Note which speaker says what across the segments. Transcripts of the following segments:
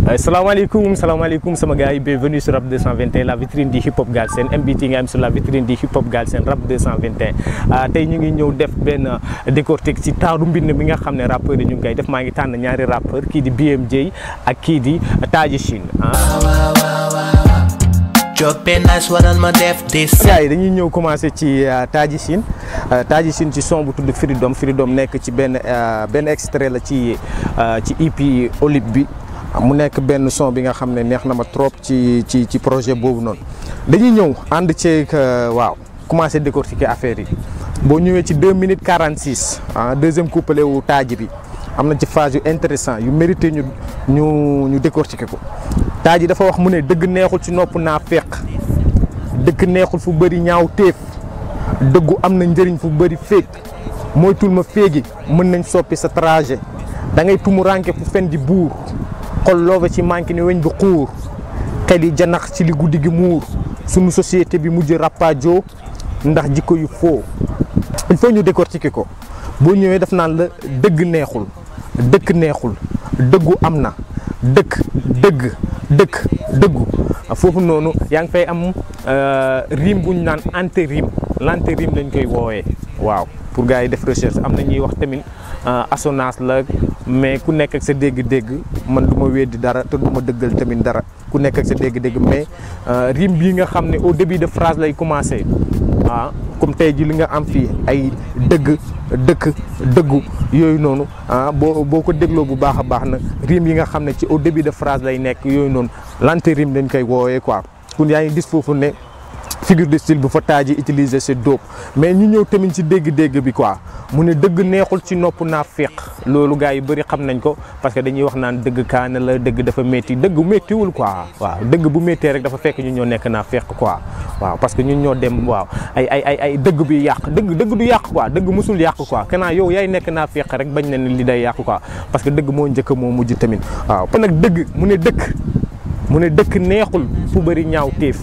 Speaker 1: salaamaaleykum salaamaaleykum sama gars yi bienvenue sur Rap 221 la vitrine du hip hop Galsen MBT nga am sur la vitrine du hip hop Galsen Rap 221 tey ñu ngi ñëw def benn décortique ci taaru mbind mi nga xam ne rappeurs yi ñu ngi koy def maa ngi tànn ñaari rappeur kii di BMJ ak kii di Taji Chine
Speaker 2: Joppe nice waral ma def this
Speaker 1: gars yi dañuy ñëw commencé ci Taji Chine Taji Chine ci son bu tudd Freedom Freedom nekk ci benn benn extrait la ci ci EP Olip bi mu nekk benn son bi nga xam ne neex na ma trop ci ci ci projet boobu noonu dañuy ñëw ànd ceeg waaw commencé décortiquer affaire yi boo ñëwee ci 2 minutes 46 ah deuxième couplet wu Taji bi am na ci phase yu intéressant yu mérité ñu ñu ñu décortiquer ko Taji dafa wax mu ne dëgg neexul ci nopp naa feq dëgg neexul fu bëri ñaaw téef dëggu am na njëriñ fu bëri féeg moytul ma féegi mën nañ soppi sa trajet da ngay tumu ranke fu fen di buur xol looba ci manqué ni weñ bi xuur xel yi janax ci li guddi gi muur sunu société bi mujj rappaajo ndax jikko yu foo il faut ñu décortiquer ko boo ñëwee def naan la dëgg neexul dëkk neexul dëggu am na dëkk dëgg dëkk dëggu foofu noonu yaa ngi fay am rime bu ñu naan antérim l'antérim lañ koy woowee waaw pour gars yi def recherche am na ñuy wax tamit assonance la mais ku nekk ak sa dégg-dégg man du ma weddi dara te du ma dëggal tamit dara ku nekk ak sa dégg-dégg mais rime bii nga xam ne au début de phrase lay commencé ah comme tey ji li nga am fii ay dëgg dëkk dëggu yooyu noonu ah boo boo ko dégloo bu baax a baax na rime yi nga xam ne ci au début de phrase lay nekk yooyu noonu l'antérime dañ koy woowee quoi kun yaa ngi gis foofu ne figure de style bu fa Taji utiliser c'est dope mais ñu ñëw tamit ci dégg-dégg bi quoi mu ne dëgg neexul ci nopp naa féq loolu gars yi bëri xam nañ ko parce que dañuy wax naan dëgg kaana la dëgg dafa métti dëgg méttiwul quoi waaw dëgg bu méttee rek dafa fekk ñu ñoo nekk naa féq quoi waaw parce que ñun ñoo dem waaw ay ay ay ay dëgg bi yàq dëgg dëgg du yàq quoi dëgg musul yàq quoi kanaa yow yaay nekk naa féq rek bañ na ne li day yàq quoi parce que dëgg moo njëkk moo mujj tamit waaw kon nag dëgg mu ne dëkk mu ne dëkk neexul fu bëri ñaaw téef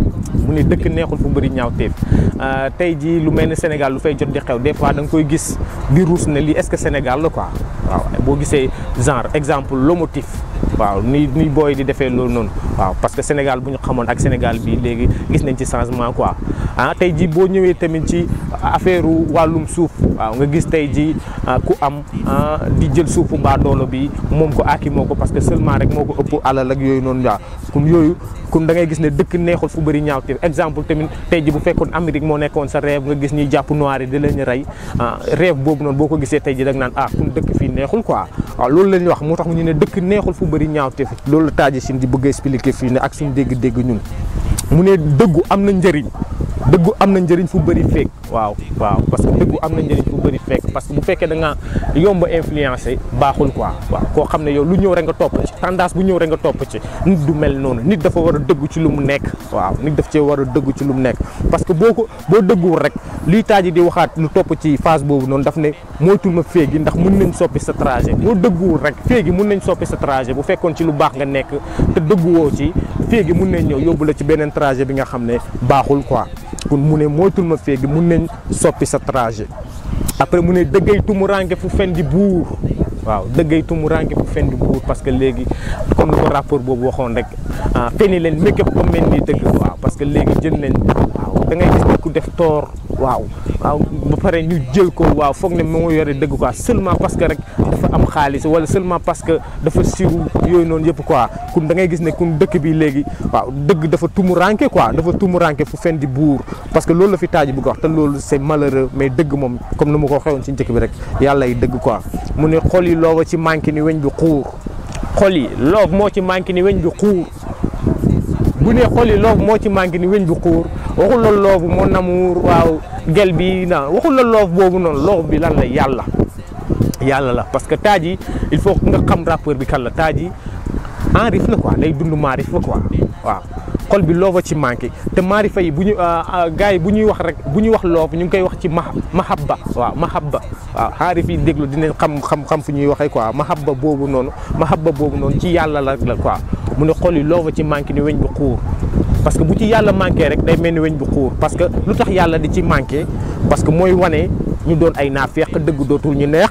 Speaker 1: mu ne dëkk neexul fu bëri ñaaw téef tey jii lu mel ni Sénégal lu fay jot di xew des fois da nga koy gis di ruus ne lii est-ce que Sénégal la quoi waaw boo gisee genre exemple lomotif waaw ni ni booy di defee loolu noonu waaw parce que Sénégal bu ñu xamoon ak Sénégal bi léegi gis nañ ci changement quoi ah tey jii boo ñëwee tamit ci affaire wàllum suuf waaw nga gis tey jii ku am di jël suufu mbaa doolo bi moom ko aaki moo ko parce que seulement rek moo ko ëpp alal ak yooyu noonu waaw comme yooyu comme da ngay gis ne dëkk neexul fu bëri ñaaw te exemple tamit tey ji bu fekkoon Amérique moo nekkoon sa rêve nga gis ñuy jàpp noir yi di leen rey rêve boobu noonu boo ko gisee tey ji da nga naan ah kun dëkk fii neexul quoi waaw loolu la ñuy wax moo tax ñu ne dëkk neexul fu bëri ñaaw te loolu la Taji Chine di bëgg expliquer fii ne ak suñu dégg-dégg ñun mu ne dëggu am na njëriñ dëggu am na njëriñ fu bëri fekk waaw waaw parce que dëggu am na njëriñ fu bëri fekk parce que bu fekkee da nga yomb influencé baaxul quoi waaw koo xam ne yow lu ñëw rek nga topp ci tendance bu ñëw rek nga topp ci nit du mel noonu nit dafa war a dëggu ci lu mu nekk waaw nit daf cee war a dëggu ci lu mu nekk parce que boo ko boo dëgguwul rek liy Taji di waxaat lu topp ci phase boobu noonu daf ne moytul ma féegi ndax mun nañ soppi sa trajet boo dëgguwul rek féegi mun nañ soppi sa trajet bu fekkoon ci lu baax nga nekk te dëgguwoo ci féegi mun nañ ñëw yóbbu la ci beneen trajet bi nga xam ne baaxul quoi kon mu ne moytul ma féegi mun nañ soppi sa trajet après mu ne dëggay tumuranke fu fen di buur waaw dëggay tumuranke fu fen di buur parce que léegi comme lu ko rapport boobu waxoon rek feni leen make up comme mel ni dëgg waaw parce que léegi jël nañ waaw da ngay gis ne ku def toor waaw waaw ba pare ñu jël ko waaw foog ne moo yore dëgg quoi seulement parce que rek dafa am xaalis wala seulement parce que dafa siw yooyu noonu yëpp quoi kun da ngay gis ne kun dëkk bi léegi waaw dëgg dafa tumuranke quoi dafa tumuranke fu fen di buur parce que loolu la fi Taji bëgg wax te loolu c'est malheureux mais dëgg moom comme ni ma ko xewoon ci njëkk bi rek yàlla yi dëgg quoi mu ne xol yi looba ci manqué ni weñ bi xuur xol yi loob moo ci manqué ni weñ bi xuur bu ne xol yi loob moo ci manqué ni weñ bi xuur waxul la loobu moo namuur waaw gel bi na waxul la loob boobu noonu loob bi lan la yàlla yàlla la parce que Taji il faut nga xam rappeur bi kan la Taji enrif la quoi day dund maarif la quoi waaw xol bi looba ci manqué te maarifa yi bu ñu gars yi bu ñuy wax rek bu ñuy wax loob ñu ngi koy wax ci ma mahabba waaw mahabba waaw enrif yi déglu dinañ xam xam xam fu ñuy waxee quoi mahabba boobu noonu mahabba boobu noonu ci yàlla la la quoi mu ne xol yi looba ci manqué ni weñ bi xuur parce que bu ci yàlla manqué rek day mel ni weñ bu xuur parce que lu tax yàlla di ci manqué parce que mooy wane ñu doon ay naafeq dëgg dootul ñu neex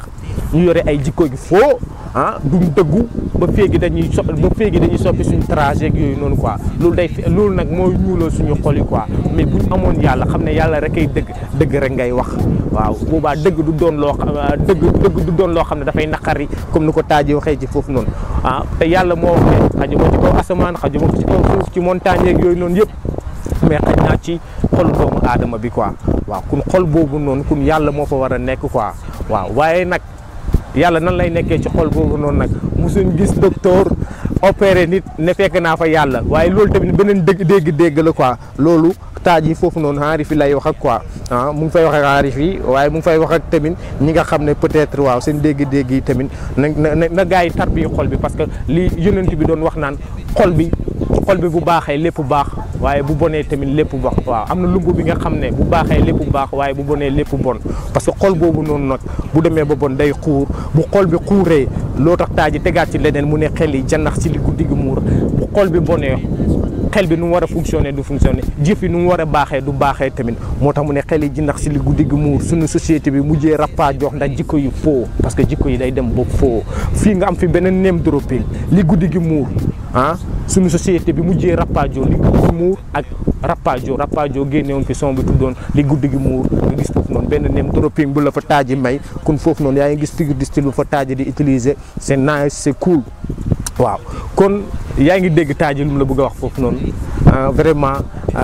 Speaker 1: ñu yore ay jikko gi foo ah duñ dëggu ba féegi dañuy so ba féegi dañuy soppi suñu trajet yooyu noonu quoi loolu day loolu nag mooy ñuuloo suñu xol yi quoi mais buñ amoon yàlla xam ne yàlla rek ay dëgg dëgg rek ngay wax waaw boobaa dëgg du doon loo xam dëgg dëgg du doon loo xam ne dafay naqari comme ni ko taaji waxee ci foofu noonu ah te yàlla moo wax ne xajuma ci kaw asamaan xajuma ci kaw suuf ci montagne yeeg yooyu noonu yëpp mais xaj naa ci xolu doomu aadama bi quoi waaw kun xol boobu noonu kun yàlla moo fa war a nekk quoi waaw waaye nag yàlla nan lay nekkee ci xol boobu noonu nag musuñ gis docteur opéré nit ne fekk naa fa yàlla waaye loolu tamit beneen dégg dégg-dégg la quoi loolu taaj yi foofu noonu aarif yi lay wax ak quoi ah mu ngi fay wax ak aarif yi waaye mu ngi fay wax ak tamit ñi nga xam ne peut-être waaw seen dégg-dégg yi tamit na na na gars yi tar bi xol bi parce que li yonent bi doon wax naan xol bi xol bi bu baaxee lépp baax waaye bu bonee tamit lépp baax waaw am na lungu bi nga xam ne bu baaxee lépp baax waaye bu bonee lépp bon parce que xol boobu noonu nag bu demee ba bon day xuur bu xol bi xuuree loo tax taaji tegaat ci leneen mu ne xel yi jannax ci li guddi gi muur bu xol bi bonee xel bi nu mu war a fonctionner du fonctionner jëf yi nu mu war a baaxee du baaxee tamit moo tax mu ne xel yi ji ndax si li guddi gi muur suñu société bi mujjee rappaa jox ndax jikko yu foo parce que jikko yi day dem ba foo fii nga am fi beneen name dropping li guddi gi muur ah suñu société bi mujjee rappaajo li guddi gi muur ak rappaajo rappaajo génnewoon fi son bi tuddoon li guddi gi muur nga gis foofu noonu benn name dropping bu la fa taaji may kon foofu noonu yaa ngi gis figure de style bu fa taaji di utiliser c'est nice c'est cool waaw kon yaa ngi dégg taaji lu mu la bëgg a wax foofu noonu vraiment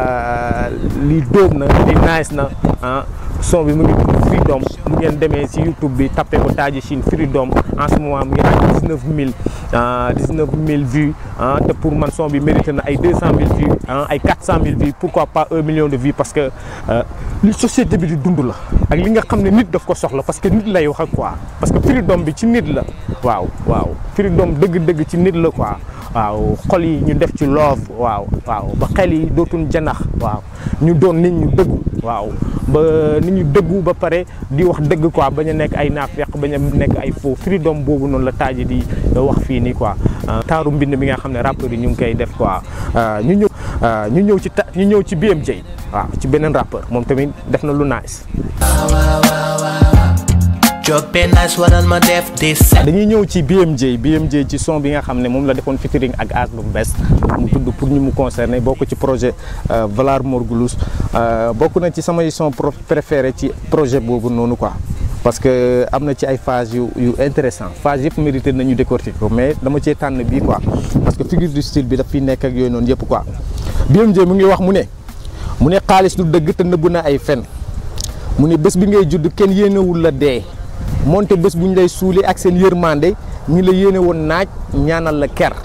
Speaker 1: lii dóom na li nice na son bi mu ngi tudd Freedom mu ngeen demee si YouTube bi tapé ko Taji Chine Freedom en ce moment mu ngi ak dix neuf mille dix neuf mille vues te pour man son bi mérité na ay deux cent mille vues ay quatre cent mille vues pourquoi pas un million de vues parce que li société bi di dund la ak li nga xam ne nit daf ko soxla parce que nit lay wax ak quoi parce que Freedom bi ci nit la waaw waaw Freedom dëgg-dëgg ci nit la quoi waaw xol yi ñu def ci love waaw waaw ba xel yi dootuñ janax waaw ñu doon nit ñu dëggu waaw ba nit ñu dëggu ba pare di wax dëgg quoi bañ a nekk ay naafeq bañ a nekk ay faux freedom boobu noonu la taaji di wax fii nii quoi taaru mbind bi nga xam ne rappeurs yi ñu ngi koy def quoi ñu ñëw ñu ñëw ci ta ñu ñëw ci BMJ waaw ci beneen rappeur moom tamit def na lu nice
Speaker 2: Jóg benn nice waral ma def this
Speaker 1: dañuy ñëw ci BMJ BMJ ci son bi nga xam ne moom la defoon featuring ak As bu bees mu tudd pour ñu mu concerné bokk ci projet Valar Morgulus bokk na ci samay son préféré ci projet boobu noonu quoi parce que am na ci ay phase yu yu intéressant phase yëpp mérité nañu décortiquer ko mais dama cee tànn bii quoi parce que figure du style bi daf fi nekk ak yooyu noonu yëpp quoi BMJ mu ngi wax mu ne mu ne xaalis du dëgg te nëbb na ay fen mu ne bés bi ngay judd kenn yéenewul la dee moonte bés bu ñu lay suuli ak seen yërmande ñi la yéene woon naaj ñaanal la ker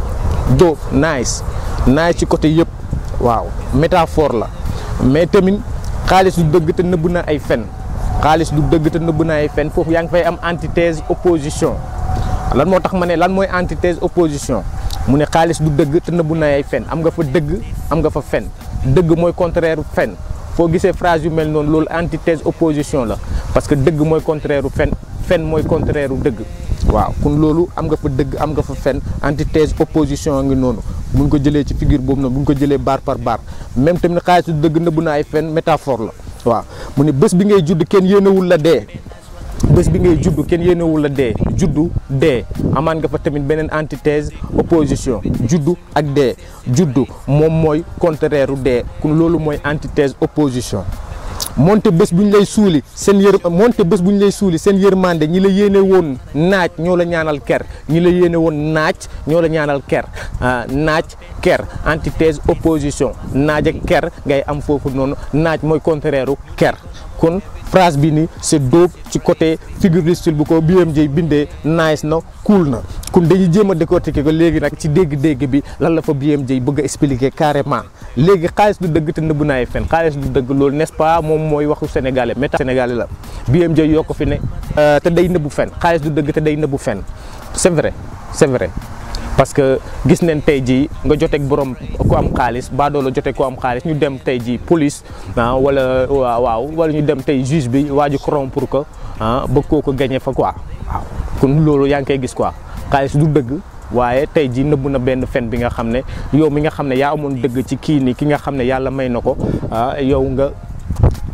Speaker 1: dóob nice nice ci côté yëpp waaw métaphore la mais tamit xaalis du dëgg te nëbb na ay fen xaalis du dëgg te nëbb na ay fen foofu yaa ngi fay am antithèse opposition lan moo tax ma ne lan mooy antithèse opposition mu ne xaalis du dëgg te nëbb na ay fen am nga fa dëgg am nga fa fen dëgg mooy contraire fen foo gisee phrase yu mel noonu loolu antithèse opposition la parce que dëgg mooy contraire u fen fen mooy contraire u dëgg waaw kon loolu am nga fa dëgg am nga fa fen antithèse opposition ngi noonu buñ ko jëlee ci figure boobu noonu buñ ko jëlee barre par barre même tamit xaalis du dëgg nëbb na ay fen métaphore la waaw mu ne bés bi ngay judd kenn yéenewul la dee bés bi ngay judd kenn yéenewul la dee juddu dee amaan nga fa tamit beneen antithèse opposition juddu ak dee juddu moom mooy contraire u dee kon loolu mooy antithèse opposition moonte bés bu ñu lay suuli seen yër moonte bés bu ñu lay suuli seen yërmande ñi la yéene woon naaj ñoo la ñaanal ker ñi la yéene woon naaj ñoo la ñaanal ker naaj ker antithèse opposition naaj ak ker ngay am foofu noonu naaj mooy contraire u ker kon phrase bi ni c'est dope ci côté figure de style bu ko BMJ bindee nice na cool na kon dañuy jéem a décortiquer ko léegi nag ci dégg-dégg bi lan la fa BMJ bëgg a expliquer carrément léegi xaalis du dëgg te nëbb na ay fen xaalis du dëgg loolu n'est-ce pas moom mooy waxu sénégalais méta sénégalais la BMJ yoo ko fi ne te day nëbbu fen xaalis du dëgg te day nëbbu fen c'est vrai c'est vrai parce que gis nañ tey jii nga joteeg borom ku am xaalis baadoo la joteeg ku am xaalis ñu dem tey jii police ah wala waaw wala ñu dem tey juge bi waa ji corrompre pour que ah bëgg koo ko gagné fa quoi waaw kon loolu yaa ngi koy gis quoi xaalis du dëgg waaye tey jii nëbb na benn fen bi nga xam ne yow mi nga xam ne yaa amoon dëgg ci kii nii ki nga xam ne yàlla may na ko ah yow nga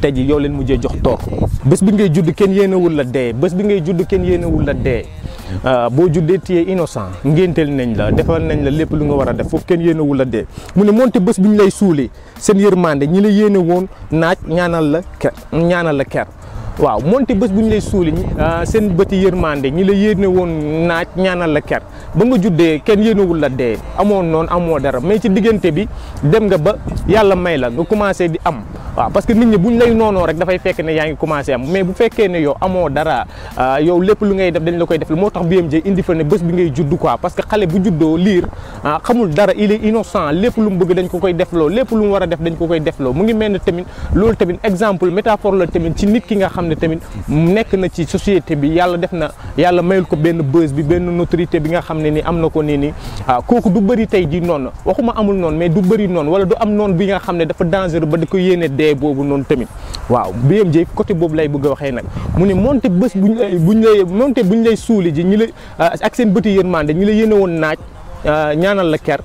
Speaker 1: tey ji yow leen mujjee jox toor bés bi ngay judd kenn yéenewul la dee bés bi ngay judd kenn yéenewul la dee boo juddee téye innocent ngénteel nañ la defal nañ la lépp lu nga war a def foofu kenn yéenewul la dee mu ne moonte bés bi ñu lay suulee seen yërmande ñi la yéene woon naaj ñaanal la ker ñaanal la ker waaw moonte bés bu ñu lay suuli seen bëti yërmande ñi la yéene woon naaj ñaanal la ker ba nga juddee kenn yéenewul la dee amoon noonu amoo dara mais ci diggante bi dem nga ba yàlla may la nga commencé di am waaw parce que nit ñi bu ñu lay noonoo rek dafay fekk ne yaa ngi commencé am mais bu fekkee ne yow amoo dara yow lépp lu ngay def dañ la koy def moo tax BMJ indi fa ne bés bi ngay judd quoi parce que xale bu juddoo liir xamul dara il est innocent lépp lu mu bëgg dañ ko koy defloo lépp lu mu war a def dañ ko koy defloo mu ngi mel ne tamit loolu tamit exemple métaphore la tamit ci nit ki nga xam ne tamit nekk na ci société bi yàlla def na yàlla mayul ko benn buzz bi benn notoriété bi nga xam ne ni am na ko nii nii kooku du bëri tey ji noonu waxuma amul noonu mais du bëri noonu wala du am noonu bi nga xam ne dafa dangereux ba da ko yéene dee boobu noonu tamit waaw BMJ côté boobu lay bëgg a waxee nag mu ne moonte bés buñ lay buñ lay moonte buñ lay suuli ji ñi la ak seen bëti yërmande ñi la yéene woon naaj ñaanal la ker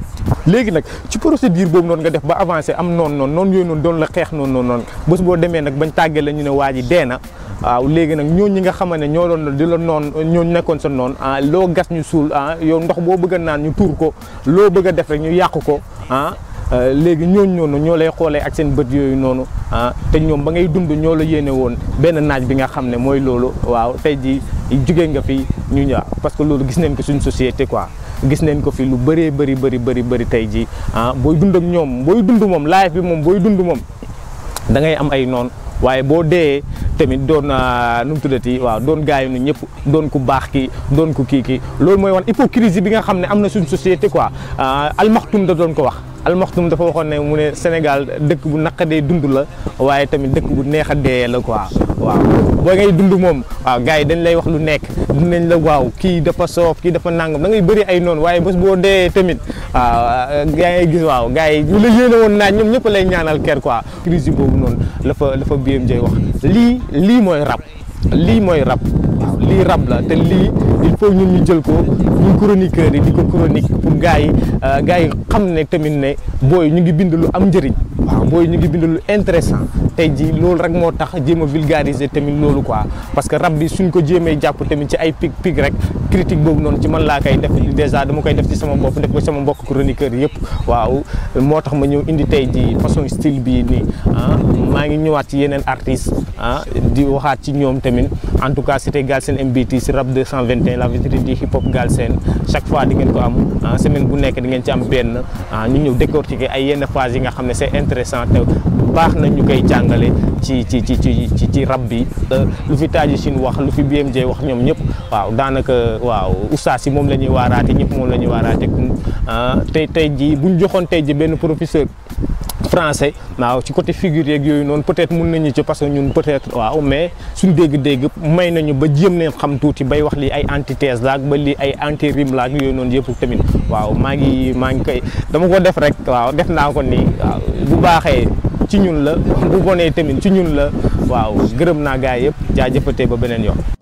Speaker 1: léegi nag ci procédure boobu noonu nga def ba avancé am noonu noonu noonu yooyu noonu doon la xeex noonu noonu noonu bés boo demee nag bañ tàggee la ñu ne waa ji dee na waaw léegi nag ñooñu ñi nga xamante ne ñoo doon di la noon ñooñu nekkoon sa noonu ah loo gas ñu suul ah yow ndox boo bëgg a naan ñu tuur ko loo bëgg a def rek ñu yàq ko ah léegi ñooñu noonu ñoo lay xoolee ak seen bët yooyu noonu ah te ñoom ba ngay dund ñoo la yéene woon benn naaj bi nga xam ne mooy loolu waaw tey ji jugee nga fi ñu ñëw parce que loolu gis nañ ko suñ société quoi gis nañ ko fi lu bëree bëri bëri bëri bëri tey ji ah booy dund ak ñoom booy dund moom life bi moom booy dund moom da ngay am ay noonu waaye boo dee tamit doon nu mu tuddati waaw doon gaayu nu ñëpp doon ku baax ki doon ku kii ki loolu mooy wan hypocrisie bi nga xam ne am na suñ société quoi almaxtum da doon ko wax almaxtum dafa waxoon ne mu ne Sénégal dëkk bu naqadee dund la waaye tamit dëkk bu neex a dee la quoi waaw boo ngay dund moom waaw gars yi dañ lay wax lu nekk dinañ la waaw kii dafa soof kii dafa nangam da ngay bëri ay noonu waaye bés boo dee tamit waaw gaa ngay gis waaw gars yi ñu la yéene woon naaj ñoom ñëpp lay ñaanal ker quoi crise boobu noonu la fa la fa BMJ wax lii lii mooy rab lii mooy rab waaw lii rab la te lii il faut ñun ñu jël ko ñun chroniqueurs yi di ko chronique pour gars yi gars yi xam ne tamit ne booy ñu ngi bind lu am njëriñ waaw booy ñu ngi bind lu intéressant tey ji loolu rek moo tax jéem a vulgariser tamit loolu quoi parce que rab bi suñ ko jéemee jàpp tamit ci ay pig pig rek critique boobu noonu ci man laa koy def dèjà dama koy def ci sama bopp def ko sama mbokk chroniqueurs yëpp waaw moo tax ma ñëw indi tey ji façon style bii nii ah maa ngi ñëwaat ci yeneen artistes ah di waxaat ci ñoom tamit en tout cas c'était Galsen MBT si rap 221 la vitrine di hip hop Galsen chaque fois di ngeen ko am semaine bu nekk di ngeen ci am benn ñu ñëw décortiquer ay yenn phase yi nga xam ne c'est intéressant te baax na ñu koy jàngale ci ci ci ci ci ci rap bi lu fi Taji Chine wax lu fi BMJ wax ñoom ñëpp waaw daanaka waaw oustaz yi moom la ñuy waaraate ñëpp moom la ñuy waaraate kum tey tey ji buñ joxoon tey ji benn professeur français waaw ci côté figure yeeg yooyu noonu peut-être mun nañu ci parce que ñun peut-être waaw mais suñ dégg-dégg may nañu ba jéem leen xam tuuti bay wax lii ay antithèse laak ba lii ay anti rime laak yooyu noonu yëpp tamit waaw maa ngi maa ngi koy dama ko def rek waaw def naa ko nii waaw bu baaxee ci ñun la bu bonee tamit ci ñun la waaw gërëm naa gaay yëpp jaajëfatee ba beneen yoon